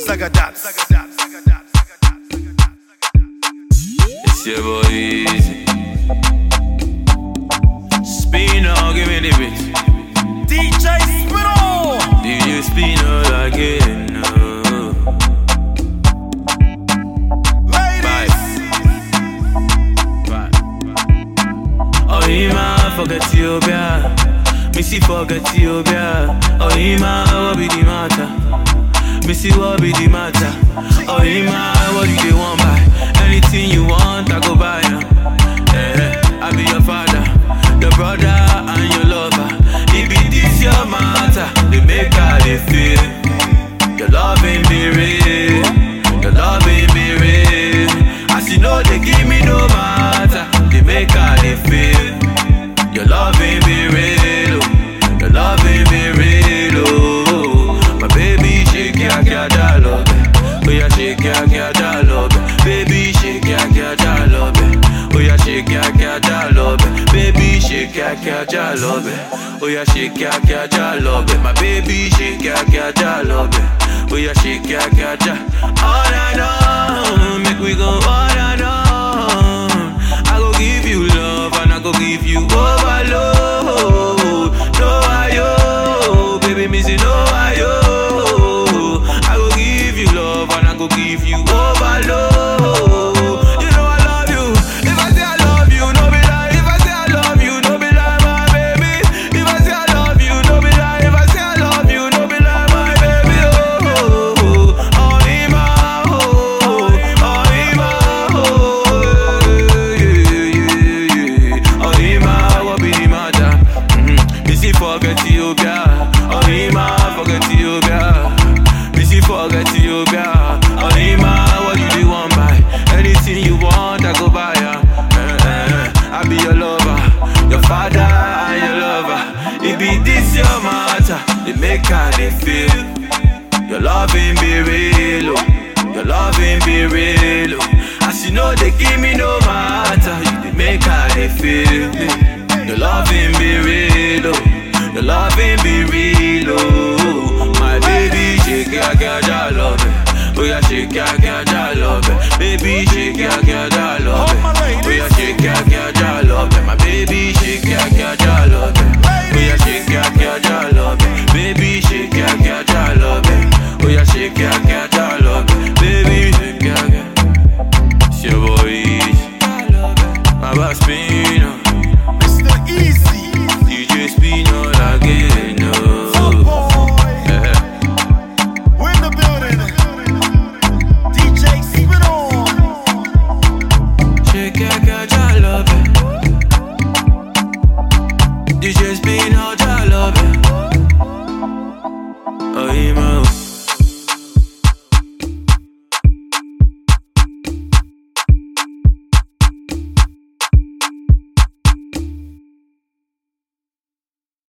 Zagadat. It's your boy Easy. Spino, give me the beat. DJ Spino. DJ Spino again. No. Ladies. Oh, Ima, forget Ethiopia. Missy, forget Ethiopia. Oh, Ima, what be the matter? Missy, what be the matter? Oh, Ima, what do they want buy? Anything you want, I go buy ya. Eh, I be your father, your brother, and your lover. It be this your matter, they make how they feel. Your love ain't be real, your love ain't be real. As you know, they give me no matter, they make how they feel. Your love ain't be real, oh. your love ain't be real. Oh. My baby, shake ya, ya, ya, love it. Oh, yeah, shake ya, ya, ya, love it. Baby, shake ya, ya, ya, love it. Oh, yeah, shake ya, ya, ya, love it. Baby, shake ya, ya, ya, love it. Oh, yeah, shake ya, ya, ya, love it. My baby, shake ya, ya, ya, love it. Oh, yeah, shake ya, ya, ya. All night long, make we go all night long. I go give you love and I go give you overload. No, I yo, baby, missy, no, I yo. I go give you love and I go give you overload. You know I love you. If I say I love you, no be lie. If I say I love you, no be lie, my baby. If I say I love you, no be lie. If I say I love you, no be lie, my baby. Oh, oh, oh, oh, Ima, oh, oh, Ima, oh, yeah, yeah, yeah. Oh, Ima, what be the matter? Mhm. Missy forget Ethiopia. Oh, Ima, forget Ethiopia. Missy forget Ethiopia. Oh, Ima, what you do want buy? Anything you want, I go buy ya. Eh, eh, I be your lover, your father and your lover. It be this your matter, it make how they feel. Your love ain't be real, oh. Your love ain't be real, oh. As you know, they give me no matter. You they make how they feel. Your love ain't be real, oh. Your love ain't